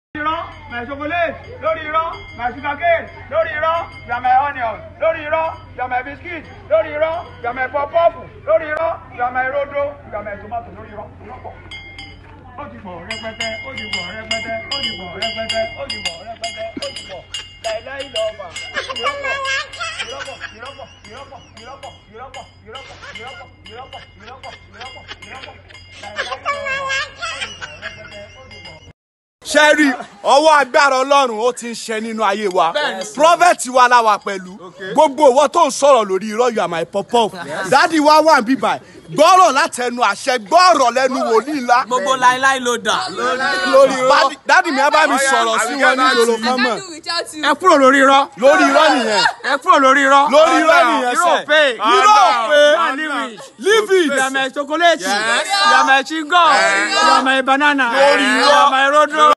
irọ́ my chocolate lórí irọ́ my sugar cane lórí irọ́ you are my onion lórí irọ́ you are my biscuit lórí irọ́ you are my pop-pop lórí irọ́ you are my rodo you are my tomato lórí irọ́ irọ́ pọ̀. ó ti pọ̀ rẹpẹtẹ ó ti pọ̀ rẹpẹtẹ ó ti pọ̀ rẹpẹtẹ ó ti pọ̀ rẹpẹtẹ ó ti pọ̀ láìláì lọ́ọ̀bà irọ́ pọ̀ irọ́ pọ̀ irọ́ pọ̀ irọ́ pọ̀ irọ́ pọ̀ irọ́ pọ̀ irọ́ pọ̀ irọ́ pọ̀ irọ́ pọ̀ irọ́ pọ̀ irọ́ pọ̀ irọ́ pọ̀ láìláì lọ́ọ̀bà ó ti pọ̀ rẹpẹtẹ ó ti pọ̀ ṣe rí ọwọ́ agbára ọlọ́run ó ti ń ṣe nínú ayé wa prophet wa la wà pẹ̀lú gbogbo ìwọ tó ń sọ̀rọ̀ lórí irọ́ you are my pop-up dádì wa wà ń bíbà gbọ́rọ̀ látẹnu àṣẹ gbọ́rọ̀ lẹ́nu wòlíì ńlá gbogbo láíláí ló dà. lórí irọ́ dádì mi á bá mi sọ̀rọ̀ sí wọn ní ìlòlò kan mọ̀ ẹ kúrò lórí irọ́. lórí irọ́ nìyẹn ẹ kúrò lórí irọ́. lórí irọ́ nìyẹn irọ́ sẹ́ pé. irọ́ pé leave it You are my chocolate. You are my chewing-gum. You are my banana. Lórí irọ́. You are my rodo.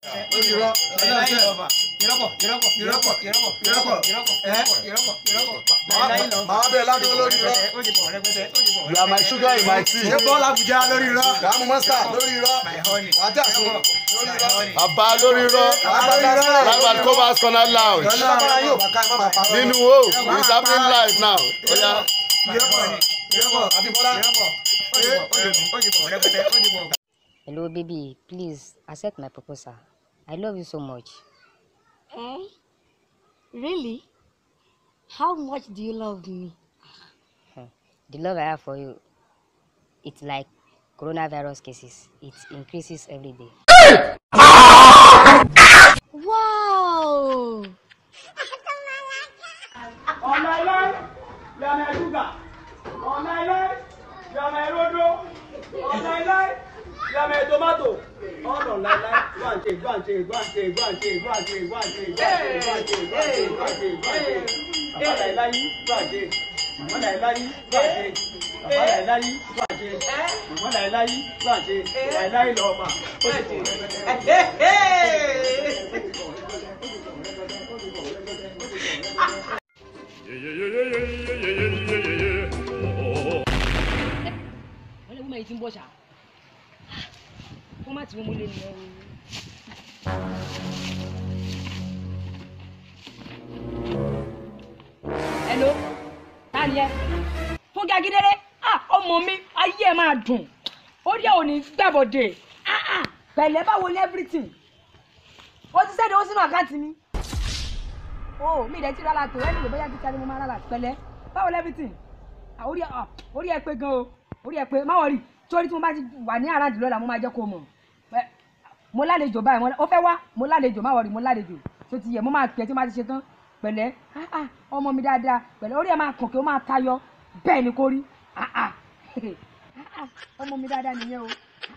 Màá bẹ̀rẹ̀ ládùúgbò lórí irọ́. You are my sugar in my tea. Ṣé bọ́ọ̀lù Àbújá lórí irọ́? Kàámu mọ́sítà lórí irọ́. Wájà sùn lórí irọ́. Bàbá lórí irọ́ live at Cobas Corner Lounge Lábára yóò bá ká ẹ má bàa parọ́. nínú o it's happening live now. Oya. Abímbọ́lá. Hello, baby. Please accept my proposal. I love you so much. Eh? Really? How much do you love me? The love I have for you, it's like coronavirus cases. It increases every day. Wow! Ọ̀nàìláì, you are my sugar. Ọ̀nàìláì, you are my rodo. Ọ̀nàìláì, you are my tomato. Ọ̀nà láìláì, go and take, go and take, go and take, go and take, go and take, go and take, go and take, go and take, go and take, go and take, go and take. Bàbá láìláì, go and take. Màmá láìláì, go and take. Bàbá láìláì, go and take. Màmá láìláì, go and take. Láìláì lọ́ọ̀bà. Ó ti pọ̀ rẹpẹtẹ. wọ́n lè wúmọ̀ yìí tí ń bọ̀ ṣá wọ́n má ti wọ́n mú lé nìyẹn o. hello ta ni ẹ fúnkẹ́ akíndélé ah ọmọ mi ayé ẹ máa dùn orí ẹ ò ní gbàbọ̀dé ah ah pẹ̀lẹ́ báwo ni everything ó ti sẹ́ni ó sínú àkáǹtì mi o mi ìdẹ́ tí rárá tó ẹni lè bóyá kíkà ni mo máa rárá pẹ̀lẹ́ báwo ni everything Ah, orí ẹ ah, orí ẹ pé gan o orí ẹ pé má wọrí torí tí mo bá ti wà ní àràǹdì lọ́la mo máa jẹ́ kó mọ̀ Ẹ, mo lálejò báyìí mo lá- ó fẹ́ wá mo lálejò má wọrí mo lálejò tó ti yẹ mo máa pẹ́ tí mo bá ti ṣe tán pẹ̀lẹ́ ah, ah, ọmọ mi dáadáa pẹ̀lẹ́ orí ẹ máa kàn kí ó máa tayọ bẹ́ẹ̀ ni kò rí ah, ah. Ah, ah, ọmọ mi dáadáa nìyẹn o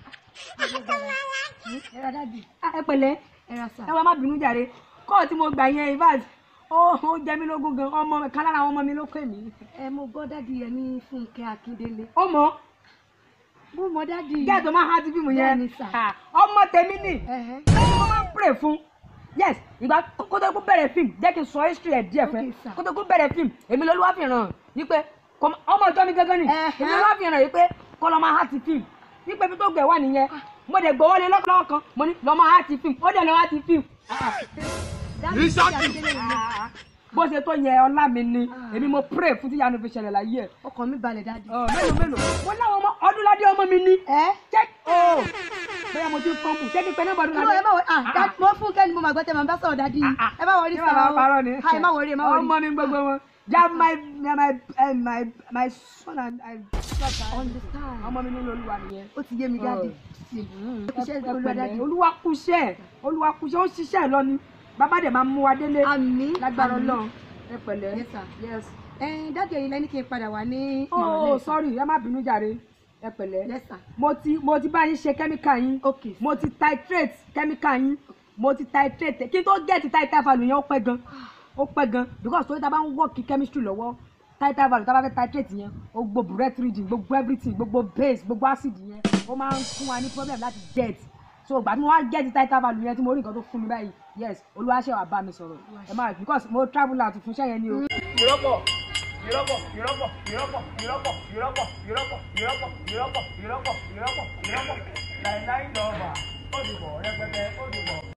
ẹ rà dáàdì Ah, ẹ pẹ̀lẹ́ Ẹ ra sà. ẹ wá má bínú jàre kọ́ọ̀ tí mo gbà yẹn ivat ó ó jẹ mí lógún gan ọmọ kan lára àwọn ọmọ mi ló pè mí. Ẹ mo gbọ́ dádì yẹn ní Fúnkẹ́ Akíndélé. ó mọ Mo mọ dádì. gẹ́gẹ́ tó máa ń há ti fíìmù yẹn Bẹ́ẹ̀ni sà. Ah, ọmọ tèmi nì Ẹ̀hẹ́. ẹni mo máa ń pray fún yes ìgbà kó tó kó bẹ̀rẹ̀ fíìmù jẹ́ kí n sọ history ẹ̀ díẹ̀ fẹ́ Okay, sir. kó tó kó bẹ̀rẹ̀ fíìmù èmi lolúwa fi ràn wípé kò- ọmọ ìjọ mi gángan ni Ẹ̀hẹ́. èmi lolúwa fi ràn wípé kó lọ́ máa há ti fíìmù wípé ibi tó gbẹ̀ wà nìyẹn mo dẹ̀ gbọ́ wọlé lọ́kọ̀lọ́wọ́ kan mo ní lọ́ máa há ti fíìmù ó dẹ̀ lọ́ há ti fíìmù Dádì Fúnkẹ́ Akíndélé ni. bó ṣe tó yẹ ọlá mi ni èmi mo pray fún tíyanu fi ṣẹlẹ̀ láyé ẹ̀ Ọkàn mi balẹ̀ dádì. Ọ, mélòó mélòó mo láwọn ọmọ ọdúnládé ọmọ mi ní. Ẹ ṣé o bóyá mo ti ń fọ́nmù ṣé kí n pẹ́ náà bọ́dún Kúrò ẹ má wọrí. Ah, dádì mo Fúnkẹ́ ni mo máa gbọ́ tẹ́ màá bá sọ̀rọ̀ dádì. Ẹ má wọrí Ṣé sà bàbá o. parọ́ ni? Ha, Ẹ má wọrí ẹ má wọrí. ọmọ mi gbogbo wọn ja my my my my my son and I Understand. ọmọ mi nínú olúwa nìyẹn. Ó ti yé mi dádì. Iṣẹ́ Ẹ olúwa pẹ̀lẹ́, dádì. olúwa kúṣẹ́ olúwa kúṣẹ́ ó ṣiṣẹ́ lọ ni bàbá dẹ̀ máa mú wa délé Àmín. lágbára àmín. Ọlọ́run ẹ pẹ̀lẹ́ Yes, sir. yes Ẹ dádì ẹ̀yin lẹ́ni kí n padà wá ní oh ìrọ̀lẹ́. sorry ẹ má bínú jàre ẹ pẹ̀lẹ́ Yes, sir. mo ti mo ti bá yín ṣe kẹ́míkà yín Okay. mo ti titrate kẹ́míkà yín mo ti titrate kí n tó gẹ̀ẹ́tì title value yẹn ó pẹ́ gan ó pẹ́ gan because torí ta bá ń work chemistry lọ́wọ́ title value ta bá fẹ́ titrate yẹn ó gbogbo burette reading gbogbo everything gbogbo base gbogbo acid yẹn ó máa ń fún wa ní problem láti get so ìgbà tí mo wá gẹ̀ẹ́tì title value yẹn tí mo rí nǹkan tó fún mi báyìí yes olúwaṣẹ́ wa bá mi sọ̀rọ̀ ẹ máa because mo travel out fún iṣẹ́ yẹn ni o. ìrọ́pọ̀ ìrọ́pọ̀ ìrọ́pọ̀ ìrọ́pọ̀ ìrọ́pọ̀ ìrọ́pọ̀ ìrọ́pọ̀ ìrọ́pọ̀ ìrọ́pọ̀ ìrọ́pọ̀ ìrọ́pọ̀ ìrọ́pọ̀ láìláì lọ́ọ̀bà ó dìbò rẹpẹtẹ ó dìbò.